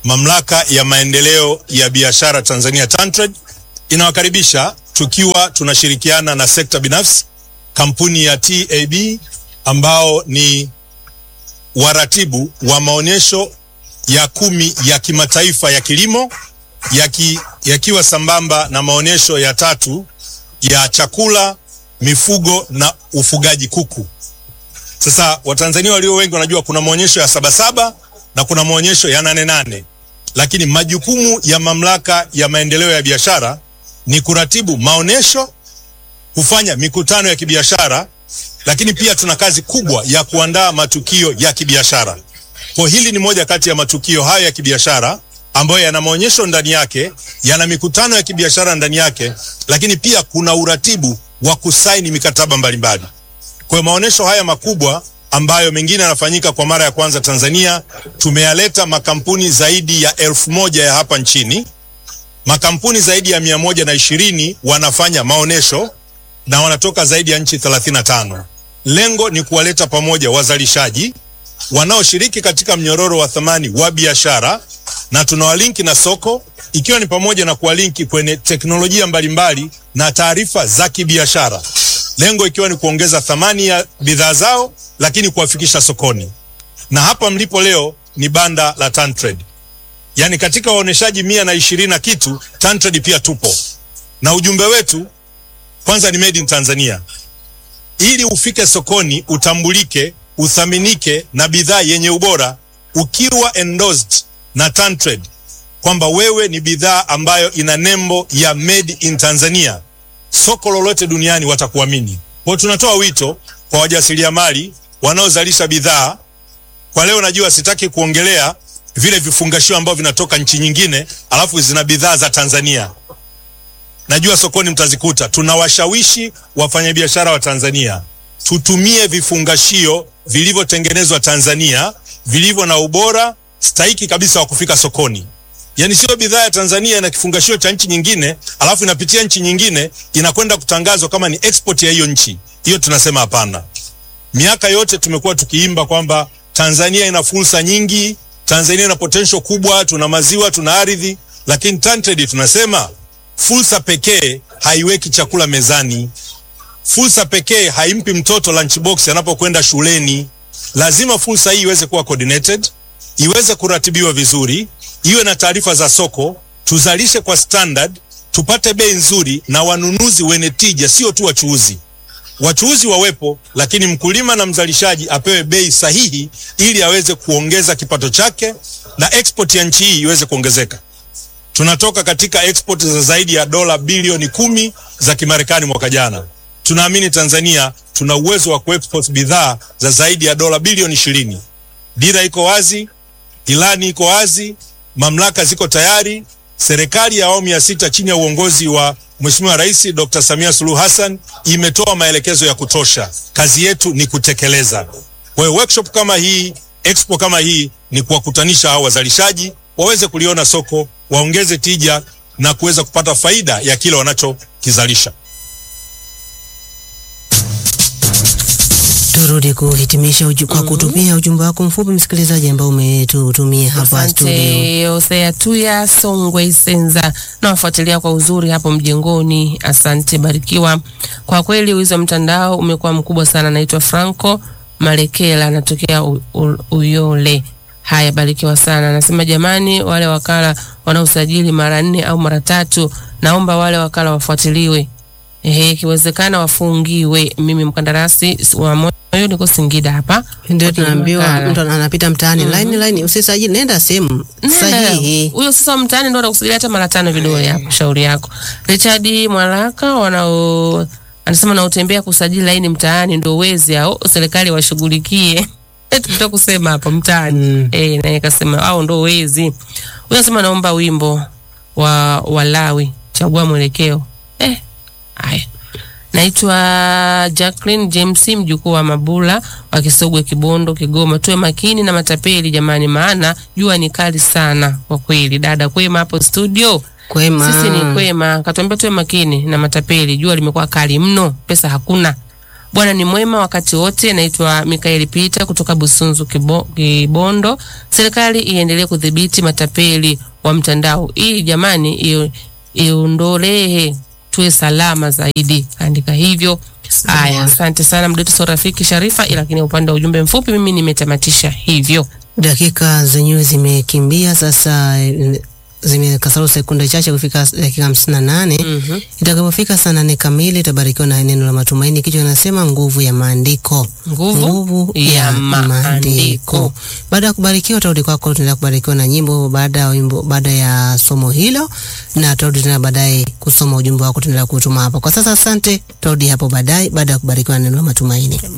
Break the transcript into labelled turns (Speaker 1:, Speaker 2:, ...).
Speaker 1: mamlaka ya maendeleo ya biashara Tanzania TanTrade inawakaribisha tukiwa tunashirikiana na sekta binafsi, kampuni ya TAB ambao ni waratibu wa maonyesho ya kumi ya kimataifa ya kilimo yaki, yakiwa sambamba na maonyesho ya tatu ya chakula, mifugo na ufugaji kuku. Sasa Watanzania walio wengi wanajua kuna maonyesho ya Sabasaba na kuna maonyesho ya Nane Nane, lakini majukumu ya mamlaka ya maendeleo ya biashara ni kuratibu maonyesho, kufanya mikutano ya kibiashara, lakini pia tuna kazi kubwa ya kuandaa matukio ya kibiashara. Kwa hili ni moja kati ya matukio hayo ya kibiashara ambayo yana maonyesho ndani yake, yana mikutano ya kibiashara ndani yake, lakini pia kuna uratibu wa kusaini mikataba mbalimbali. Kwa hiyo maonyesho haya makubwa ambayo mengine yanafanyika kwa mara ya kwanza Tanzania, tumeyaleta makampuni zaidi ya elfu moja ya hapa nchini. Makampuni zaidi ya mia moja na ishirini wanafanya maonyesho na wanatoka zaidi ya nchi 35. Lengo ni kuwaleta pamoja wazalishaji wanaoshiriki katika mnyororo wa thamani wa biashara na tunawalinki na soko ikiwa ni pamoja na kuwalinki kwenye teknolojia mbalimbali na taarifa za kibiashara, lengo ikiwa ni kuongeza thamani ya bidhaa zao, lakini kuwafikisha sokoni. Na hapa mlipo leo ni banda la TanTrade, yaani katika waoneshaji mia na ishirini na kitu TanTrade pia tupo, na ujumbe wetu kwanza ni made in Tanzania. Ili ufike sokoni, utambulike, uthaminike na bidhaa yenye ubora, ukiwa endorsed na TanTrade kwamba wewe ni bidhaa ambayo ina nembo ya made in Tanzania, soko lolote duniani watakuamini. Kwa tunatoa wito kwa wajasiriamali wanaozalisha bidhaa. Kwa leo najua sitaki kuongelea vile vifungashio ambavyo vinatoka nchi nyingine alafu zina bidhaa za Tanzania. Najua sokoni mtazikuta. Tunawashawishi wafanyabiashara wa Tanzania tutumie vifungashio vilivyotengenezwa Tanzania, vilivyo na ubora stahiki kabisa wa kufika sokoni. Yaani sio bidhaa ya Tanzania na kifungashio cha nchi nyingine, alafu inapitia nchi nyingine inakwenda kutangazwa kama ni export ya hiyo nchi. Hiyo tunasema hapana. Miaka yote tumekuwa tukiimba kwamba Tanzania ina fursa nyingi, Tanzania ina potential kubwa, tuna maziwa, tuna ardhi, lakini TanTrade tunasema fursa pekee haiweki chakula mezani. Fursa pekee haimpi mtoto lunchbox anapokwenda shuleni. Lazima fursa hii iweze kuwa coordinated, iweze kuratibiwa vizuri, iwe na taarifa za soko, tuzalishe kwa standard, tupate bei nzuri na wanunuzi wenye tija, sio tu wachuuzi. Wachuuzi wawepo, lakini mkulima na mzalishaji apewe bei sahihi, ili aweze kuongeza kipato chake na export ya nchi hii iweze kuongezeka. Tunatoka katika export za zaidi ya dola bilioni kumi za Kimarekani mwaka jana. Tunaamini Tanzania tuna uwezo wa kuexport bidhaa za zaidi ya dola bilioni ishirini. Dira iko wazi, ilani iko wazi, mamlaka ziko tayari. Serikali ya awamu ya sita chini ya uongozi wa Mheshimiwa Rais Dr. Samia Suluhu Hassan imetoa maelekezo ya kutosha. Kazi yetu ni kutekeleza. Kwa hiyo workshop kama hii, expo kama hii ni kuwakutanisha hao wazalishaji waweze kuliona soko, waongeze tija na kuweza kupata faida ya kile wanachokizalisha.
Speaker 2: Turudi kuhitimisha uju, kwa kutumia ujumbe wako mfupi msikilizaji ambao umetutumia hapa studio.
Speaker 3: Asante Hosea Tuya Songwe Senza, nawafuatilia kwa uzuri hapo mjengoni. Asante, barikiwa. Kwa kweli wizi wa mtandao umekuwa mkubwa sana. Naitwa Franco Malekela, anatokea U- U- Uyole. Haya, barikiwa sana. Anasema jamani, wale wakala wanaosajili mara nne au mara tatu, naomba wale wakala wafuatiliwe Ehe, ikiwezekana wafungiwe. Mimi mkandarasi wa moyo niko Singida hapa.
Speaker 2: Ndio
Speaker 3: Wakili
Speaker 2: tunaambiwa
Speaker 3: wakala.
Speaker 2: mtu anapita mtaani line line, usisajili, nenda sehemu
Speaker 3: Nenda.
Speaker 2: sahihi.
Speaker 3: Huyo sasa mtaani ndo anakusigilia hata mara tano vidole hapo, shauri yako. Richard Mwalaka wanao anasema naotembea kusajili laini mtaani ndo wezi au serikali washughulikie. Tuta kusema hapa mtaani.
Speaker 2: Mm.
Speaker 3: Eh, naye kasema au ndo wezi. Huyo anasema naomba wimbo wa Walawi, chagua mwelekeo. Eh, haya. Naitwa Jacqueline James, mjukuu wa Mabula wa Kisogwe, Kibondo, Kigoma. Tuwe makini na matapeli jamani, maana jua ni kali sana kwa kweli. Dada kwema hapo studio,
Speaker 2: Kwema.
Speaker 3: sisi ni kwema. Katuambia tuwe makini na matapeli, jua limekuwa kali mno, pesa hakuna. Bwana ni mwema wakati wote. Naitwa Mikaeli Pita kutoka Busunzu Kibo, Kibondo. Serikali iendelee kudhibiti matapeli wa mtandao ili jamani, iyo- iondolee tuwe salama zaidi. Andika hivyo. Haya, asante sana mdetu so rafiki Sharifa, lakini upande wa ujumbe mfupi mimi nimetamatisha hivyo.
Speaker 2: Dakika zenyewe zimekimbia sasa, eh, zimekasoro sekunde chache kufika dakika hamsini na nane.
Speaker 3: Mhm.
Speaker 2: Itakapofika saa nane kamili itabarikiwa na neno la matumaini. Kichwa kinasema nguvu ya maandiko,
Speaker 3: Nguvu ya maandiko.
Speaker 2: Baada ya kubarikiwa, utarudi kwako, tunaendelea kubarikiwa na nyimbo baada ya wimbo, baada ya somo hilo, na tutarudi tena baadaye kusoma ujumbe wako, tunaendelea kutuma hapa. Kwa sasa, asante, tutarudi hapo baadaye baada ya kubarikiwa na neno la matumaini.